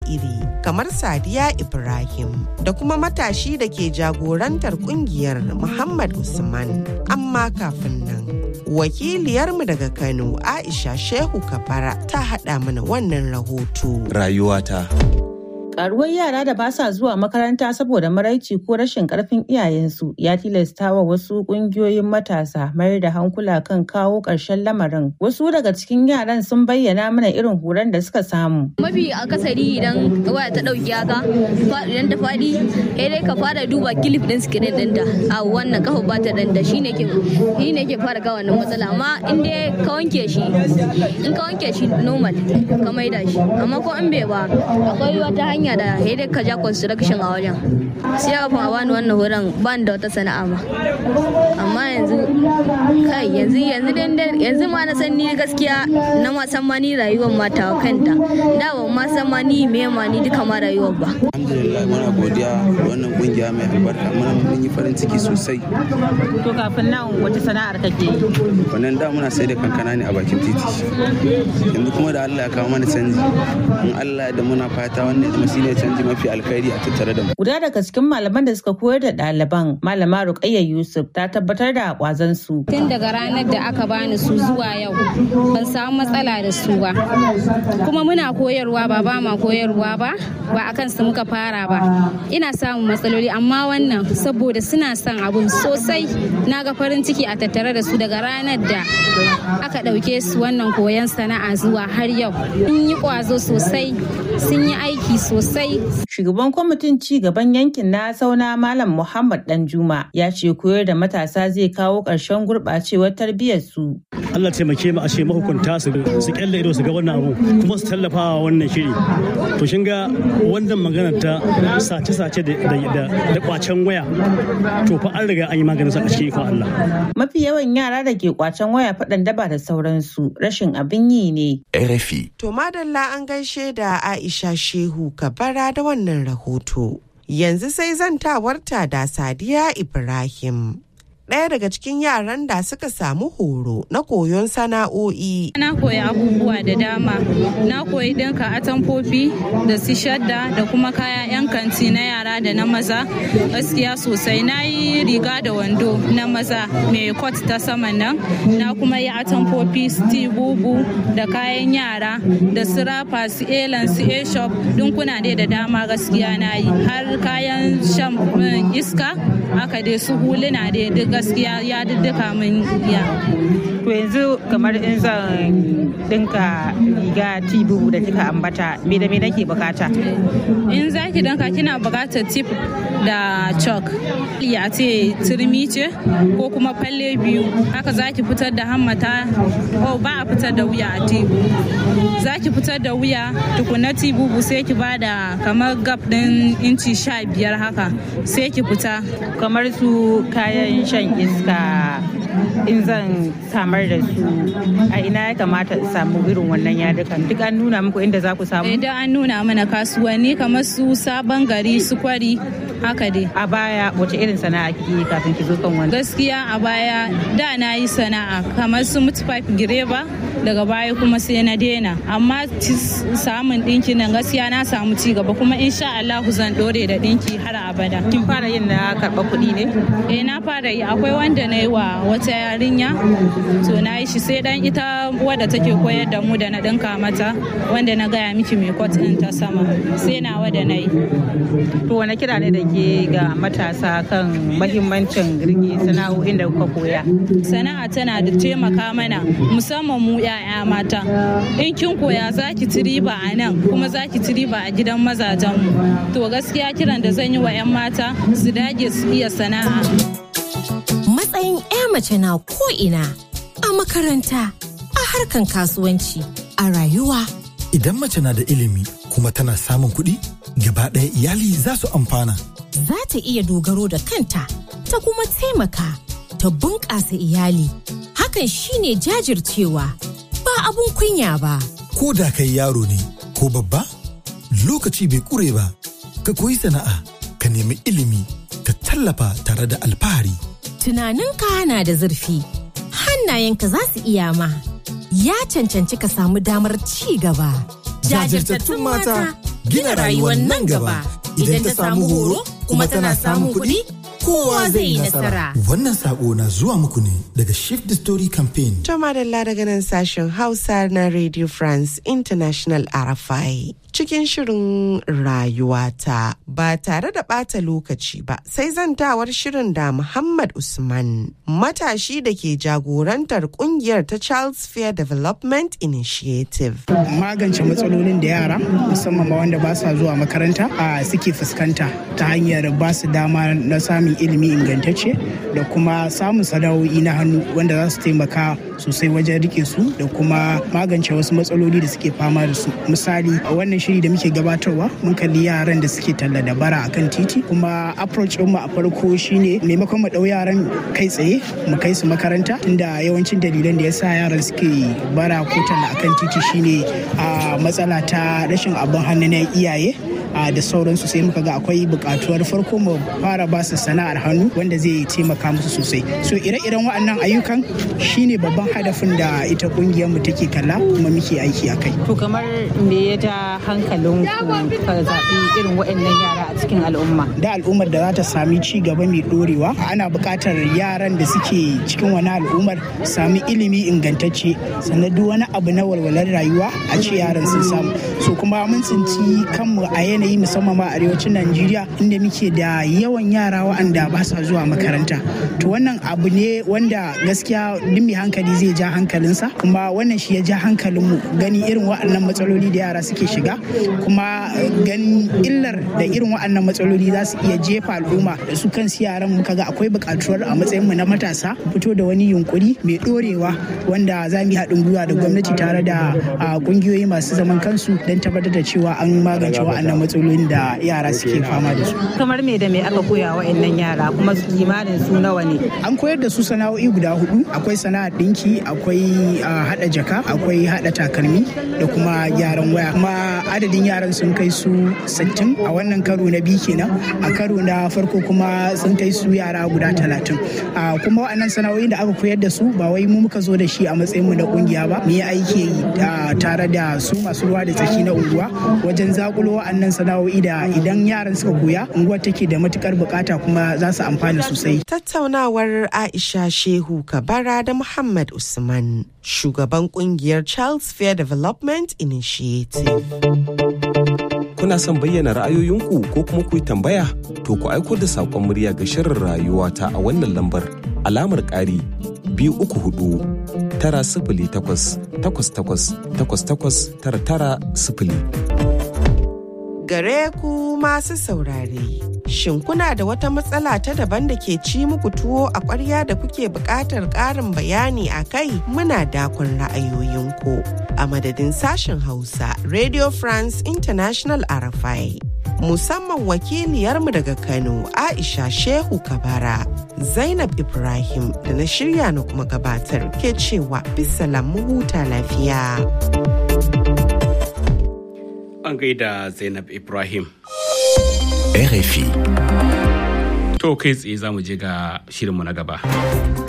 iri kamar Sadiya Ibrahim da kuma matashi da ke jagorantar kungiyar Muhammad Usman. Amma kafin nan, wakiliyarmu daga Kano Aisha Shehu Kabara ta haɗa mana wannan rahoto. Rayuwata. Karuwar yara da ba sa zuwa makaranta saboda maraici ko rashin karfin iyayensu ya tilasta wa wasu kungiyoyin matasa mayar da hankula kan kawo ƙarshen lamarin. Wasu daga cikin yaran sun bayyana mana irin horon da suka samu. Mafi akasari idan waya ta ɗauki haka, idan ta faɗi, sai dai ka fara duba kilif ɗin sikirin ɗinta. A wannan kafa ba ta danda shi ne ke shi ne ke fara ga wannan matsala. Amma in dai ka wanke shi, in ka wanke shi normal ka maida shi. Amma ko an bai ba, akwai wata hanya hanya da ya dai ka ja construction a wajen sai kafin a bani wannan horon ban da wata sana'a ma amma yanzu kai yanzu yanzu yanzu ma na san ni gaskiya na ma san ma ni rayuwar ma ta kanta da ban ma san ma ni me ma ni duka ma rayuwar ba alhamdulillah muna godiya da wannan kungiya mai albarka muna mun yi farin ciki sosai to kafin nan wace sana'ar kake yi wannan da muna sai da kankana ne a bakin titi yanzu kuma da Allah ya kawo mana canji in Allah da muna fata wannan kuma shine canji mafi alkhairi a tattare da mu guda daga cikin malaman da suka koyar da ɗaliban malama Ruqayya Yusuf ta tabbatar da kwazon su tun daga ranar da aka bani su zuwa yau ban samu matsala da su ba kuma muna koyarwa ba ba ma koyarwa ba ba akan su muka fara ba ina samun matsaloli amma wannan saboda suna son abun sosai na ga farin ciki a tattare da su daga ranar da aka ɗauke su wannan koyon sana'a zuwa har yau sun yi kwazo sosai sun yi aiki sosai shugaban kwamitin ci gaban yankin na sauna malam muhammad danjuma ya ce koyar da matasa zai kawo ƙarshen gurɓacewar tarbiyyar su Allah taimake mu a ce mahukunta su su kyalle ido su ga wannan abu kuma su tallafa wa wannan shiri to shin ga wannan magana ta sace-sace da kwacen waya to fa an riga an yi maganin sa a cikin ikon Allah mafi yawan yara da ke kwacen waya faɗan daba da sauransu rashin abin yi ne RFI. To madalla an gaishe da Aisha Shehu Kabara da wannan rahoto. Yanzu sai zantawarta da Sadiya Ibrahim. ɗaya daga cikin yaran da suka samu horo na koyon sana'o'i. Na koyi abubuwa da dama. Na koyi ɗinka atamfofi da su shadda da kuma kaya 'yan kanti na yara da na maza. Gaskiya sosai na yi riga da wando na maza mai kot ta saman nan. Na kuma yi atamfofi sti bubu da kayan yara da su rafa su elan su e-shop dinkuna dai da dama gaskiya na yi. Har kayan shan iska haka dai su huluna dai duk gaskiya ya duka min ya. To yanzu kamar in zan dinka riga tibu da kika ambata me da me nake bukata? In za ki dinka kina bukatar tip da chalk. Ya ce turmi ce ko kuma falle biyu haka za ki fitar da hammata ko ba a fitar da wuya a tibu. Za ki fitar da wuya tukuna tibubu sai ki bada kamar gap din inci sha biyar haka sai ki fita. Kamar su kayan shan iska in zan samar da su a ina ya kamata in samu irin wannan yadukan duk an nuna muku inda za ku samu idan an nuna mana kasuwanni kamar su sabon gari su kwari haka dai a baya wace irin sana'a kike kafin ki zo kan wani gaskiya a baya da na yi sana'a kamar su mutfaf gireba daga baya kuma sai na daina amma samun dinki nan gaskiya na samu ci gaba kuma insha Allah zan dore da dinki har abada kin fara yin na karɓa kuɗi ne eh na fara yi akwai wanda na yi wa wata yarinya to na yi shi sai dan ita wadda take koyar da mu da na dinka mata wanda na gaya miki mai kwat din ta sama sai na wada na yi to wani kira ne da ke ga matasa kan mahimmancin rike sana'o'in da kuka koya sana'a tana da taimaka mana musamman mu 'ya'ya mata in kin koya za ki ci riba a nan kuma za ki ci riba a gidan mazajen mu to gaskiya kiran da zan yi wa 'yan mata su dage su iya sana'a matsayin 'ya mace na ko'ina a makaranta a harkan kasuwanci a rayuwa idan mace na da ilimi kuma tana samun kuɗi gaba ɗaya iyali za su amfana za ta iya dogaro da kanta ta kuma taimaka ta bunƙasa iyali hakan shine jajircewa ba abun kunya ba ko da kai yaro ne ko babba lokaci bai ƙure ba ka koyi sana'a ka nemi ilimi ka tallafa tare da alfahari tunaninka na da zurfi hannayenka za su iya ma ya cancanci ka samu damar ci gaba Jajirtattun mata gina rayuwar nan gaba. Idan ta samu horo kuma tana samun kuɗi, kowa zai yi nasara. Wannan sako na zuwa muku ne daga Shift the Story Campaign. To madalla daga nan sashen Hausa na Radio France International RFI. Cikin shirin rayuwata ba tare da ɓata lokaci ba sai zantawar shirin da Muhammad Usman matashi da ke jagorantar kungiyar ta Charles Fair Development Initiative. Magance matsalolin da yara musamman ma wanda ba sa zuwa makaranta a suke fuskanta ta hanyar ba su dama na samun ilimi ingantacce da kuma samun sana'o'i na hannu wanda za su taimaka sosai wajen rike su da kuma magance wasu matsaloli da suke fama da su misali a wannan shiri da muke gabatarwa mun kalli yaran da suke talla da bara akan titi kuma approach mu a farko shine maimakon mu dau yaran kai tsaye mu kai su makaranta tunda yawancin dalilan da yasa yaran suke bara ko talla akan titi shine a matsala ta rashin abin hannu na iyaye da sauransu sai muka ga akwai bukatuwar farko mu fara ba su sana'ar hannu wanda zai taimaka musu sosai so ire-iren waɗannan ayyukan shine babban hadafin da ita kungiyar mu take kalla kuma muke aiki a kai to kamar me ya ja hankalin ku ka zaɓi irin waɗannan yara a cikin al'umma da al'ummar da za ta sami ci gaba mai dorewa ana buƙatar yaran da suke cikin wani al'ummar sami ilimi ingantacce sannan duk wani abu na walwalar rayuwa a ce yaran sun samu so kuma mun tsinci kanmu a yanayi musamman ma arewacin Najeriya inda muke da yawan yara waɗanda ba sa zuwa makaranta. To wannan abu ne wanda gaskiya duk mai hankali zai ja hankalinsa kuma wannan shi ya ja hankalinmu gani irin waɗannan matsaloli da yara suke shiga kuma ganin illar da irin waɗannan matsaloli za su iya jefa al'umma da su kansu yaran muka ga akwai buƙatuwar a matsayinmu na matasa fito da wani yunkuri mai ɗorewa wanda za mu yi haɗin gwiwa da gwamnati tare da ƙungiyoyi masu zaman kansu don tabbatar da cewa an magance waɗannan matsalolin da yara suke fama da su. Kamar me da me aka koya wa yara kuma kimanin su nawa ne? An koyar da su sana'o'i guda hudu, akwai sana'ar ɗinki, akwai haɗa jaka, akwai haɗa takalmi da kuma gyaran waya. Kuma adadin yaran sun kai su 60 a wannan karo na biyu kenan, a karo na farko kuma sun kai su yara guda 30. Kuma waɗannan sana'o'i da aka koyar da su ba wai mu muka zo da shi a matsayin mu na kungiya ba, mu yi aiki tare da su masu ruwa da tsaki na unguwa wajen zakulo wa'annan sana'o'i da idan yaran suka koya unguwar take da matukar bukata kuma za su amfana sosai. Tattaunawar Aisha Shehu Kabara da Muhammad Usman, shugaban kungiyar Charles Fair Development Initiative. Kuna son bayyana ra'ayoyinku ko kuma ku yi tambaya? To ku aiko da saƙon murya ga shirin rayuwa ta a wannan lambar alamar ƙari biyu uku hudu tara sifili takwas takwas takwas takwas takwas tara tara sifili. gare ku masu saurare. Shin kuna da wata matsala ta daban da ke ci muku tuwo a ƙwarya da kuke buƙatar ƙarin bayani a kai muna dakon ra'ayoyinku. A madadin sashen Hausa, Radio France International Arafai. Musamman wakiliyarmu daga Kano, Aisha Shehu Kabara, Zainab Ibrahim da na shirya na kuma gabatar ke cewa bisalam mu huta lafiya. an gaida Zainab Ibrahim. RFI. To kai tsaye za mu je ga shirinmu na gaba.